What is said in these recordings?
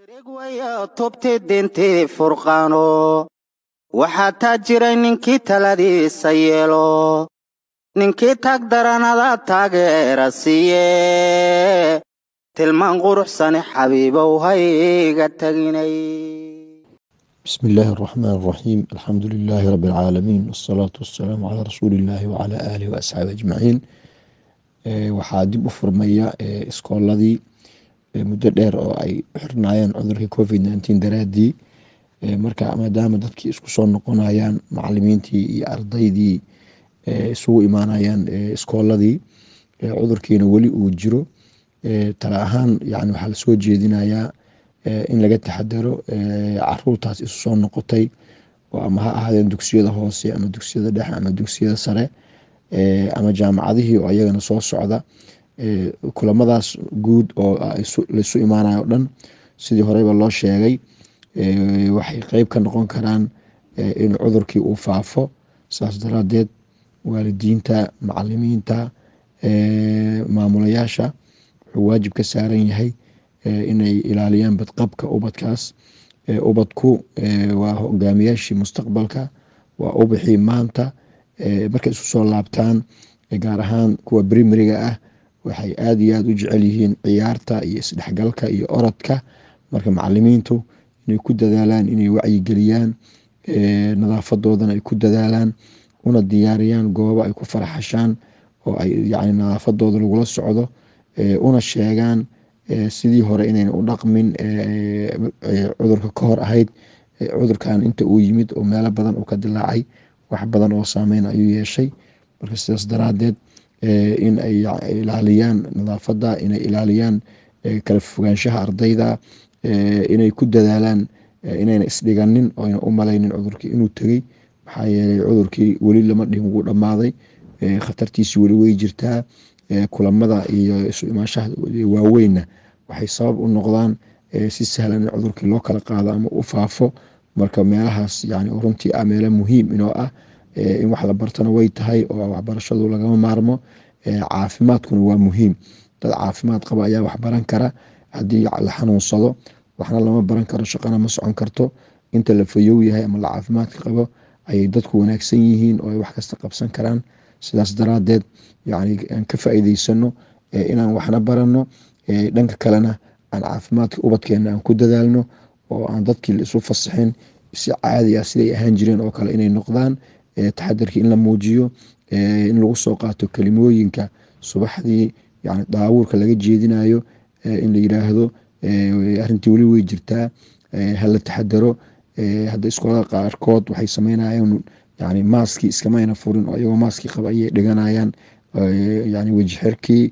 tubti dintii furqaano waxaa taa jiray ninkii taladiisa yeelo ninkii taag daranada taageera siiye tilmaan quruxsani xabiibow hayga taginay بسم الله الرحمن الرحيم الحمد لله رب العالمين والصلاة والسلام على رسول الله وعلى آله وأصحابه أجمعين waxaa dib u furmaya iskooladii muddo dheer oo ay xirnaayeen cudurkii covid nteen daraadii marka maadaama dadkii isku soo noqonayaan macalimiintii iyo ardaydii isugu imaanayaan iskooladii cudurkiina weli uu jiro tala ahaan yani waxaa lasoo jeedinayaa in laga taxadaro caruurtaas isu soo noqotay ama ha ahaadeen dugsiyada hoose ama dugsiyada dhexe ama dugsiyada sare ama jaamacadihii oo ayagana soo socda kulamadaas guud oo laisu imaanayo o dhan sidii horeyba loo sheegay waxay qeyb ka noqon karaan in cudurkii uu faafo saas daraadeed waalidiinta macalimiinta maamulayaasha wuxuu waajib ka saaran yahay inay ilaaliyaan badqabka ubadkaas ubadku waa hogaamiyaashii mustaqbalka waa ubixii maanta markay isu soo laabtaan gaar ahaan kuwa brimariga ah waxay aada iyo aada u jecel yihiin ciyaarta iyo isdhexgalka iyo orodka marka macalimiintu inay ku dadaalaan inay wacyigeliyaan nadaafadoodana ay ku dadaalaan una diyaariyaan goobo ay ku farxashaan oo ay yani nadaafadooda lagula socdo una sheegaan sidii hore inayna u dhaqmin cudurka ka hor ahayd cudurkan inta uu yimid oo meelo badan uu ka dilaacay wax badan oo saameyn ayuu yeeshay marka sidaas daraadeed in ay ilaaliyaan nadaafada inay ilaaliyaan kala fogaanshaha ardayda inay ku dadaalaan inayna isdhiganin oyna u malaynin cudurkii inuu tegey maxaa yeelay cudurkii weli lama dhihin wuu dhammaaday khatartiisi weli wey jirtaa kulamada iyo isu imaanshaha waaweynna waxay sabab u noqdaan si sahlan in cudurkii loo kala qaado ama u faafo marka meelahaas yani runtii ah meelo muhiim inoo ah in wax la bartana way tahay oo waxbarashadu lagama maarmo caafimaadkuna waa muhiim dad caafimaad qaba ayaa wax baran kara haddii la xanuunsado waxna lama baran karo shaqana ma socon karto inta la fayow yahay ama la caafimaadka qabo ayay dadku wanaagsan yihiin oo ay wax kasta qabsan karaan sidaas daraadeed yani aan ka faa'iideysano inaan waxna barano dhanka kalena aan caafimaadka ubadkeena aan ku dadaalno oo aan dadkii isu fasaxin si caadi ah siday ahaan jireen oo kale inay noqdaan taxadarkii in la muujiyo in lagu soo qaato kelimooyinka subaxdii yani daawuurka laga jeedinayo in la yiraahdo arintii weli wey jirtaa hala taxadaro hadda iskoolada qaarkood waxay sameynayaan yani maaskii iskamayna furin oo iyagoo maaskii qaba ayay dhiganayaan yani weji xirkii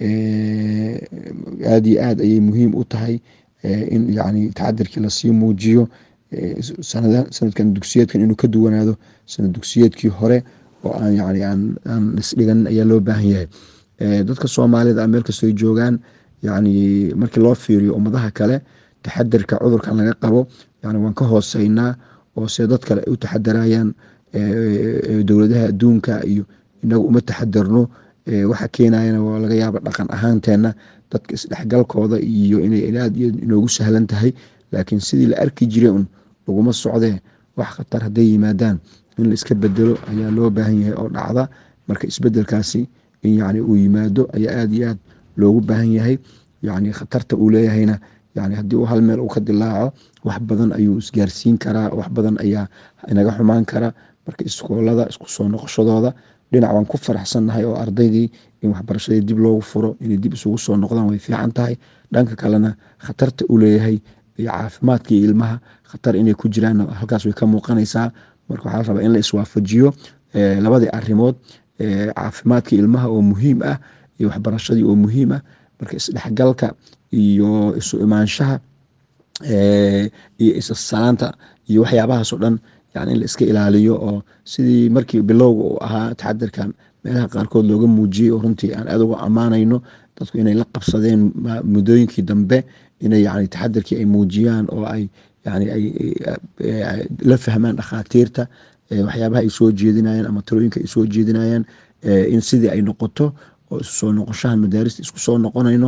aada iyo aad ayay muhiim u tahay in yani taxadarkii lasii muujiyo sanadkan dugsiyeedkan inuu ka duwanaado sanad dugsiyeedkii hore oo aan yani aan isdhiganin ayaa loo baahan yahay dadka soomaalida meel kastoo ay joogaan yani markii loo fiiriyo ummadaha kale taxadarka cudurkan laga qabo yani waan ka hooseynaa oo se dad kale ay u taxadarayaan dowladaha adduunka iyo inaga uma taxadarno waxa keenayana waa laga yaaba dhaqan ahaanteena dadka isdhexgalkooda iyo inay aad inoogu sahlan tahay laakiin sidii la arki jiray un laguma socdee wax khatar hadday yimaadaan in la iska bedelo ayaa loo baahan yahay oo dhacda marka isbedelkaasi in yani uu yimaado ayaa aada iyo aad loogu baahan yahay yani khatarta uu leeyahayna yani haddii uu hal meel uu ka dilaaco wax badan ayuu isgaarsiin karaa wax badan ayaa inaga xumaan kara marka iskoolada isku soo noqoshadooda dhinac waan ku faraxsannahay oo ardaydii in waxbarashadii dib loogu furo inay dib isugu soo noqdaan way fiican tahay dhanka kalena khatarta uu leeyahay iyo caafimaadkii ilmaha khatar inay ku jiraan halkaas way ka muuqanaysaa marka waxaa la rabaa in la iswaafajiyo labadii arimood caafimaadkii ilmaha oo muhiim ah iyo waxbarashadii oo muhiim ah marka isdhexgalka iyo isu imaanshaha iyo isasalaanta iyo waxyaabahaas oo dhan yani in la iska ilaaliyo oo sidii markii bilowga uu ahaa taxadarkan meelaha qaarkood looga muujiyey oo runtii aan aada uga ammaanayno dadku inay la qabsadeen muddooyinkii dambe inay yani taxadarkii ay muujiyaan oo ay yani ay la fahmaan dhakhaatiirta waxyaabaha ay soo jeedinayaan ama talooyinka ay soo jeedinayaan in sidii ay noqoto oo isu soo noqoshahan madaarista isku soo noqonayno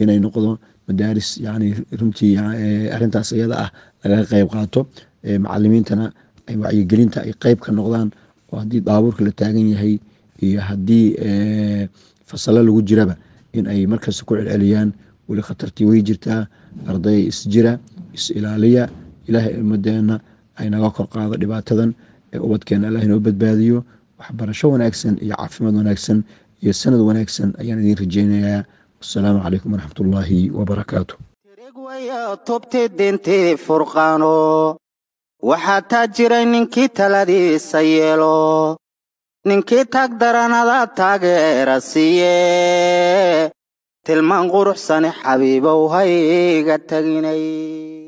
inay noqdo madaaris yani runtii arintaas iyada ah lagaga qeyb qaato macalimiintana wacyigelinta ay qeyb ka noqdaan oo haddii daabuurka la taagan yahay iyo haddii fasalo lagu jiraba in ay markasta ku celceliyaan weli khatartii way jirtaa arday isjira is ilaaliya ilaahay ummadeena aynaga kor qaado dhibaatadan ee ubadkeena allah inoo badbaadiyo waxbarasho wanaagsan iyo caafimaad wanaagsan iyo sanad wanaagsan ayaan idiin rajeynayaa wasalaamu calaykum waraxmat ullaahi wabarakaatu wayo tubti dintii furqaano waxaa taa jiray ninkii taladiisa yeelo ninkii tag daranada taageera siiye tilmaan quruxsane xabiibow hayga taginay